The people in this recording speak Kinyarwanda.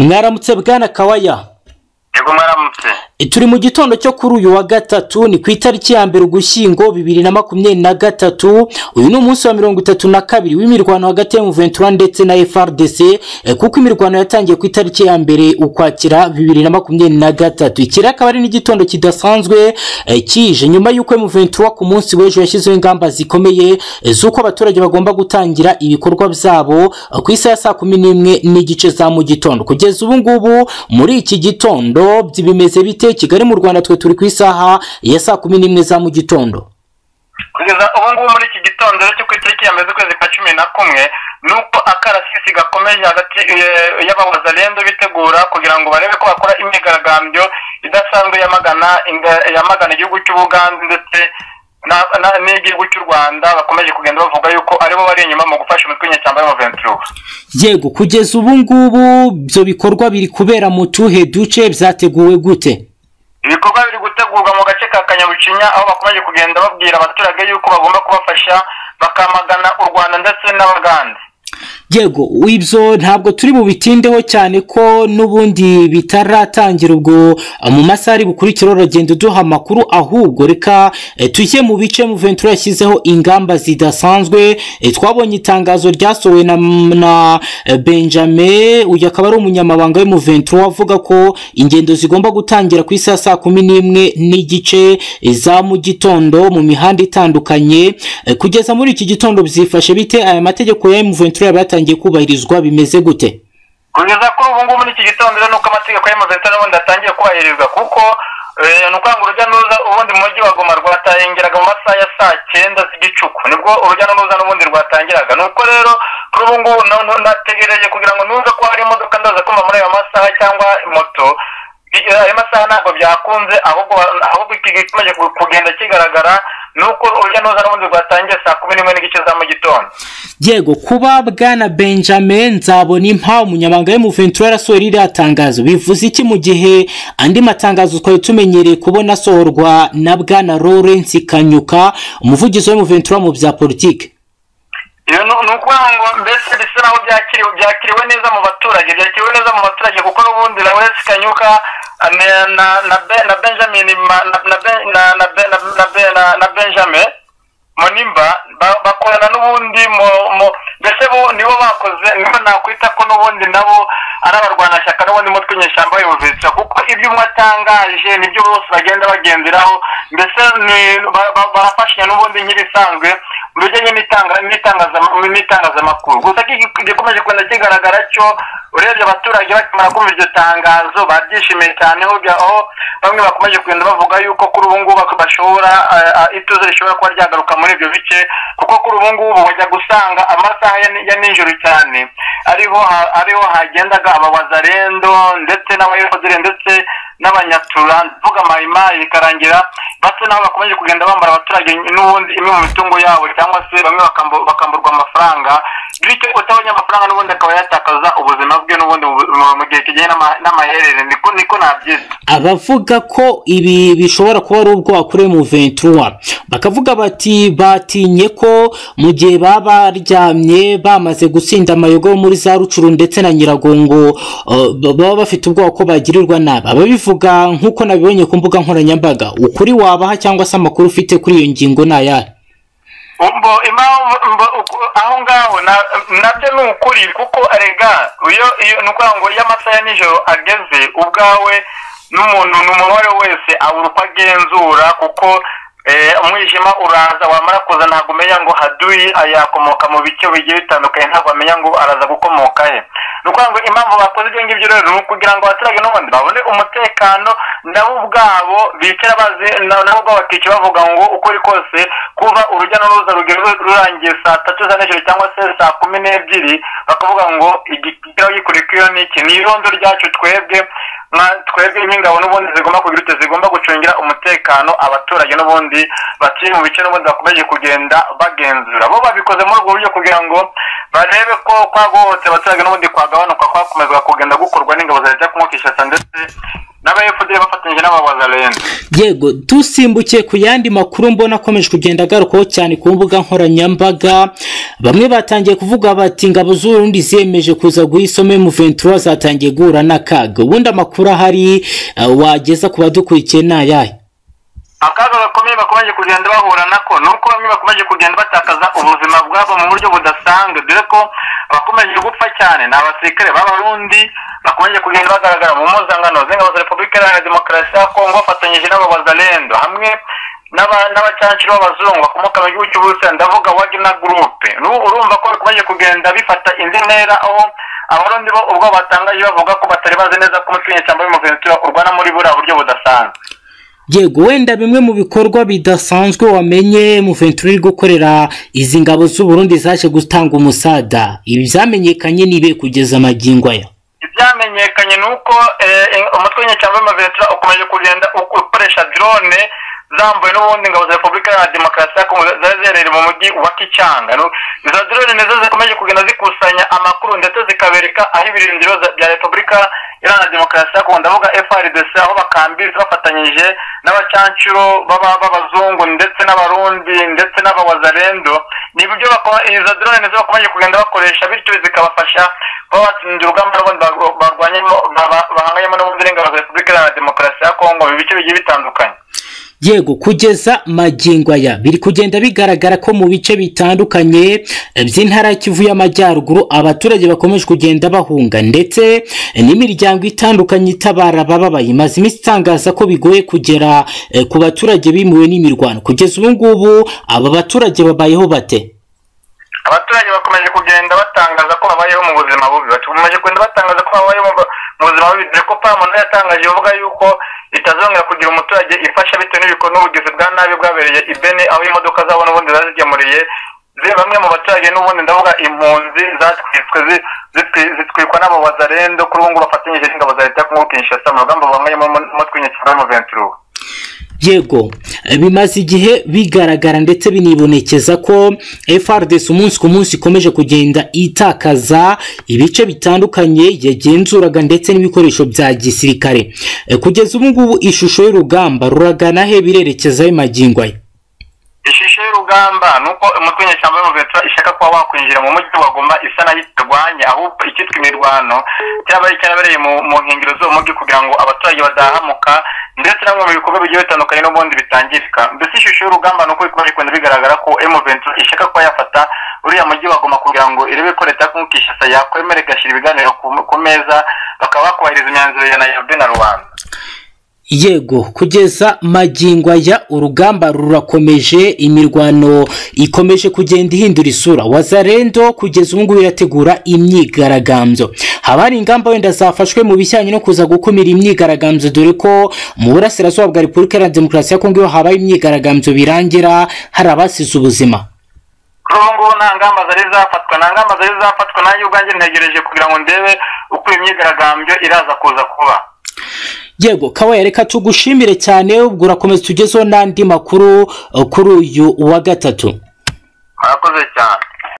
mwaramutse bwana kawaya yego mwaramutse turi mu gitondo cyo kuri uyu wa gatatu ni ku itariki ya mbere ugushyingo bibiri na makumyabiri na gatatu uyu ni umunsi wa mirongo itatu na kabiri w'imirwano hagati ya muventura ndetse na frdc eh, kuko imirwano yatangiye ku itariki ya mbere ukwakira bibiri na makumyabiri na gatatu iki akaba ari n'igitondo kidasanzwe eh, kije nyuma y'uko muventura ku munsi w'ejo yashyizeho ingamba zikomeye eh, z'uko abaturage bagomba gutangira ibikorwa byabo eh, ku isaha ya saa kumi n'imwe n'igice za mu gitondo kugeza ubu ngubu muri iki gitondo byi- bimeze bite kigali mu rwanda twe turi ku isaha ya saa kumi n'imwe za mu gitondo kugeza ubu ngubu muri iki gitondo rero cyo ku itariki ya mbere z'ukwezi kwa cumi na kumwe ni uko akarasisi gakomeje hagati eh, y'abawazalendo bitegura kugira ngo barebe ko bakora imyigaragambyo idasanzwe yamagana inga- yamagana igihugu cy'ubuganza ndetse na- na- n'igihugu cy'u rwanda bakomeje kugenda bavuga yuko aribo bari inyuma mu gufasha imitwe y'inyeshyamba y'amaventura yego kugeza ubu ngubu ibyo bikorwa biri kubera mu tuhe duce byateguwe gute ibikorwa biri gutegurwa mu gace ka kanyarucinya aho bakomeje kugenda babwira abaturage yuko bagomba kubafasha bakamagana u rwanda ndetse n'abagande yego ibyo ntabwo turi bubitindeho cyane ko n'ubundi bitaratangira ubwo eh, mu masaha ari bukurikira uragenda uduha amakuru ahubwo reka eh, tujye mu bice muventura yashyizeho ingamba zidasanzwe eh, twabonye itangazo ryasohowe na, na eh, benjamin uyu akaba ari umunyamabanga w'umuventura avuga ko ingendo zigomba gutangira ku isaha ya saa kumi n'imwe n'igice eh, za mu gitondo mu mihanda itandukanye Eh, kugeza muri iki gitondo byifashe bite aya mategeko ya muventura yatangiye kubahirizwa bimeze gute kugeza kuri ubu ngubu muri iki gitondo rero nuko amategeko y'amaventura n'ubundi atangiye kubahirizwa kuko eh, ni ukanga urujya n'uruza ubundi mu mujyi wa goma rwatangiraga mu masaha ya saa cyenda z'igicuku nibwo urujya n'uruza n'ubundi rwatangiraga ni uko rero kuri ubu ngubu na- na- nategereje kugira ngo nuze ko hari imodoka ndaza kumva muri ayo masaha cyangwa moto I- ayo masaha ntabwo byakunze ahubwo ahubwo iki gikomeje kugenda kigaragara ni uko urujya n'uruza n'ubundi rwatangiye saa kumi n'imwe n'igice za mu gitondo yego kuba bwana benjamin nzabona impa umunyamabanga w'umuventura yarasohoye ririya tangazo bivuze iki mu gihe andi matangazo twari tumenyereye kubona asohorwa na bwana lawrence kanyuka umuvugizi w'umuventura mu bya politiki Iyo ni ni ukuvuga ngo mbese bisa naho byakiriwe byakiriwe neza mu baturage byakiriwe neza mu baturage kuko n'ubundi na wese kanyuka eh, na- na- na Ben- na benjamin Ma- na- na Ben- na- na Ben- na- na Ben- na- na benjamin munimba ba- bakorana n'ubundi mu- mu- mbese bo nibo bakoze nibo nakwita ko n'ubundi nabo ari abarwanashyaka n'ubundi mutwe inyeshyamba y'ubuvetsa kuko ibyo umwe atangaje nibyo bose bagenda bagenderaho mbese ni- ba- ba- barafashanya n'ubundi nk'ibisanzwe mu bijyanye n'itanga- n'itangazama- n'itangazamakuru gusa iki gikomeje kugenda kigaragara cyo urebye abaturage bakimara kumva iryo tangazo babyishimiye cyane aho bya- aho bamwe bakomeje kugenda bavuga yuko kuri ubu ngubu bashobora eh, eh, ituze rishobora kuba ryagaruka muri ibyo bice kuko kuri ubu ngubu bajya gusanga amasaha ya ni- ya nijoro cyane ariho ha- ariho hagendaga abawazarendo ndetse n'abayodire ndetse n'abanyatura mvuga mayimayi bikarangira basa naho bakomeje kugenda bambara abaturage n'ubundi imwe mu mitungo yabo cyangwa se bamwe bakambu- bakamburwa amafaranga bityo utabonye amafaranga n'ubundi akaba yatakaza ubuzima bwe n'ubundi mu- mu- mu gihe kijyanye n'ama- n'amaherere niko niko nabyita abavuga ko ibi bishobora kuba ari ubwoba kuri M23 bakavuga bati batinye ko mu gihe baba baryamye bamaze gutsinda amayogo yo muri za rucuru ndetse na nyiragongo eh, baba bafite ubwoba ko bagirirwa nabi ababivuga nk'uko nabibonye ku mbuga nkoranyambaga ukuri wabaha cyangwa se amakuru ufite kuri iyo ngingo ni ayahe mbo impamvu mbo uku- aho ngaho na- nabyo ni ukuri kuko arega iyo iyo ni ukuvuga ngo iyo amasaha ya nijoro ageze ubwawe n'umuntu ni umuntu uwo ari we wese abura uko agenzura kuko eh, umwijima uraza wamara kuza ntabwo umenya ngo haduyi ayakomoka mu bice bigiye bitandukanye ntabwo wamenya ngo araza gukomoka he ni ukuvuga ngo impamvu bakoze ibyo ngibyo rero ni ukugira ngo abaturage n'ubundi babone umutekano nabo ubwabo bicara bazi na- nabo ubwabo bakica bavuga ngo uko uri kose kuba urujya n'uruza rugeze rurangiye saa tatu za nijoro cyangwa se saa kumi n'ebyiri bakavuga ngo igikira gikuri k'iyo ni iki ni irondo ryacu twebwe nka twebwe nk'ingabo n'ubundi zigomba kugira ute zigomba gucungira umutekano abaturage n'ubundi batuye mu bice n'ubundi bakomeje kugenda bagenzura bo babikoze muri ubwo buryo kugira ngo barebe ko kwagohotse abaturage n'ubundi kwagabanuka kwakomezwa kugenda gukorwa n'ingabo za leta kumukishasa ndetse n'aba FDL bafata bafatanyije n'ababazarenda yego dusimbukiye ku yandi makuru mbona akomeje kugenda agarukaho cyane ku mbuga nkoranyambaga bamwe batangiye kuvuga bati ingabo z'urundi ziyemeje kuza guha isome mu ventura zatangiye guhura n'akaga ubundi amakuru ahari eh, wageza ku badukurikiye ni ayahe akaga gakomeye bakomeje kugenda bahura nako ni uko bamwe bakomeje kugenda batakaza ubuzima bwabo mu buryo budasanzwe dore ko abakomeje gupfa cyane ni abasirikare b'abarundi bakomeje kugenda bagaragara mu mpuzangano z'ingabo za repubulika iharanira demokarasi ya kongo bafatanyije n'ababazarendo hamwe n'aba- n'abacanciro b'abazungu bakomoka mu gihugu cy'uburusiya ndavuga wagina gurupe Nu- urumva ko bakomeje kugenda bifata indi ntera aho abarundi bo ubwo batangaje bavuga ko batari bazi neza ko umuco w'inyeshyamba w'umuventura urwana muri buriya buryo budasanzwe yego wenda bimwe mu bikorwa bidasanzwe wamenye mu ventura iri gukorera izi ngabo z'uburundi zaje gutanga umusada ibi byamenyekanye nibe kugeza magingo aya ibyamenyekanye ni uko eh, ing- umutwe w'inyeshyamba w'umuventura ukomeje kugenda u- ukoresha drone zambuwe n'ubundi ingabo za repubulika iharanira demokarasi ya kongo zari ziherereye mu mujyi wa kicyanga Nu- izo drone nizo zikomeje kugenda zikusanya amakuru ndetse zikabereka aho ibirindiro za- bya repubulika iharanira demokarasi ya kongo ndavuga frdc aho bakambiriza bafatanyije n'abacancuro b'aba- b'abazungu ndetse n'abarundi ndetse n'abawazarendo ni ibyo bako- izo drone nizo bakomeje kugenda bakoresha bityo zikabafasha kuba batsinda urugamba n'ubundi barw- barwanyemo baba- bahanganyemo n'ubundi n'ingabo za repubulika iharanira demokarasi ya kongo mu bice bigiye bitandukanye yego kugeza magingo aya biri kugenda bigaragara ko mu bice bitandukanye eh, by'intara ya kivu y'amajyaruguru abaturage bakomeje kugenda bahunga ndetse eh, n'imiryango itandukanye itabara abababaye imaze iminsi itangaza ko bigoye kugera eh, ku baturage bimuwe n'imirwano kugeza ubu ngubu aba baturage babayeho bate abaturage bakomeje kugenda batangaza ko babayeho mu buzima bubi bakomeje kugenda batangaza ko babayeho mu- mu buzima bubi dore ko pamu nayo yatangaje ivuga yuko itazongera kugira umuturage ifasha bitewe n'ibikora n'ubugizi bwa nabi bwabereye i bene aho imodoka zabo n'ubundi zazigemuriye zi- bamwe mu baturage n'ubundi ndavuga impunzi zatwitswe zi- zitwi- zitwikwa n'abo bazarendo kuri ubu ngubu bafatanyije n'ingabo za leta ya kongo kinshasa mu rugamba bahanganyemo umutwe w'inyeshyamba w'umuventura yego eh, bimaze igihe bigaragara ndetse binibonekeza ko FRDC umunsi ku munsi ikomeje kugenda itakaza ibice bitandukanye yagenzuraga ndetse n'ibikoresho bya gisirikare Eh, kugeza ubu ngubu ishusho y'urugamba ruragana he birerekezayo magingo aya ishusho y'urugamba ni uko umutwe w'inyeshyamba y'umuventura ishaka kuba wakwinjira mu mujyi wa goma isa nayo itarwanya ahubwo ikitwa imirwano cyaba cyarabereye mu mu nkengero z'uwo mujyi kugira ngo abaturage badahamuka ndetse na bimwe mu bikorwa bigiye bitandukanye n'ubundi bitangirika mbese ishusho y'urugamba ni uko ikomeje kugenda bigaragara ko emuventura ishaka kuba yafata uriya mujyi wa goma kugira ngo irebe ko leta ya kinshasa yakwemera igashyira ibiganiro ku- ku meza bakaba bakubahiriza imyanzuro ya nayirobi na rubanda yego kugeza magingo aya urugamba rurakomeje imirwano ikomeje kugenda ihindura isura wazarendo kugeza ubu ngubu irategura imyigaragambyo haba hari ingamba wenda zafashwe mu bijyanye no kuza gukumira imyigaragambyo dore ko mu burasirazuba bwa repubulika iharanira demokarasi ya kongo iyo habaye imyigaragambyo birangira hari abasize ubuzima kuri ubu ngubu nta ngamba zari zafatwa nta ngamba zari zafatwa nanjye ubwanjye ntegereje kugira ngo ndebe uko iyo myigaragambyo iraza kuza kuba yego kawa reka tugushimire cyane ubwo urakomeza tugezeho n'andi makuru eh, kuri uyu wa gatatu murakoze cyane